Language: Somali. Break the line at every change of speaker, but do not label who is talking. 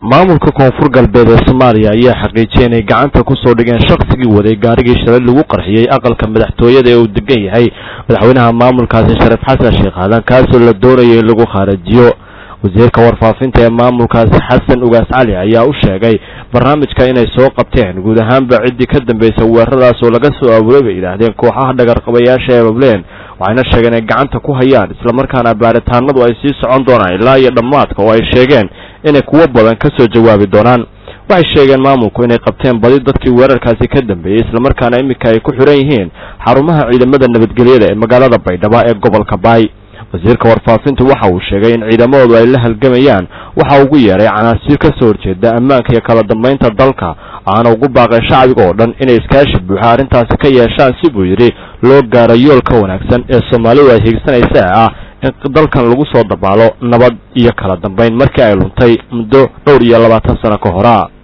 maamulka koonfur galbeed ee soomaaliya ayaa xaqiijiyay inay gacanta kusoo dhigeen shaqsigii waday gaarigii shalay lagu qarxiyey aqalka madaxtooyada ee uu degan yahay madaxweynaha maamulkaasi shariif xasan sheekh aadan kaasoo la doonayay in lagu khaarajiyo wasiirka warfaafinta ee maamulkaasi xasan ugaas cali ayaa u sheegay barnaamijka inay soo qabteen guud ahaanba ciddii ka dambaysa weeraradaas oo laga soo abuuray bay yidhaahdeen kooxaha dhagarqabayaasha ee bableen waxayna sheegeen inay gacanta ku hayaan islamarkaana baaritaanadu ay sii socon doonaan ilaa iyo dhammaadka oo ay sheegeen inay kuwo badan ka soo jawaabi doonaan waxay sheegeen maamulku inay qabteen badi dadkii weerarkaasi ka dambeeyey islamarkaana iminka ay ku xiran yihiin xarumaha ciidamada nabadgelyada ee magaalada baydhabo ee gobolka baay wasiirka warfaafintu waxa uu sheegay in ciidamadoodu ay la halgamayaan waxa ugu yeeray canaasiir ka soo horjeeda ammaanka iyo kala dambaynta dalka aana ugu baaqay shacbiga oo dhan inay iskaashi buuxa arrintaasi ka yeeshaan si buu yidhi loo gaaro yoolka wanaagsan ee soomaalidu ay hiigsanaysa ah in dalkan lagu soo dabaalo nabad iyo kala dambayn markii ay luntay muddo dhowr iyo labaatan sano ka hora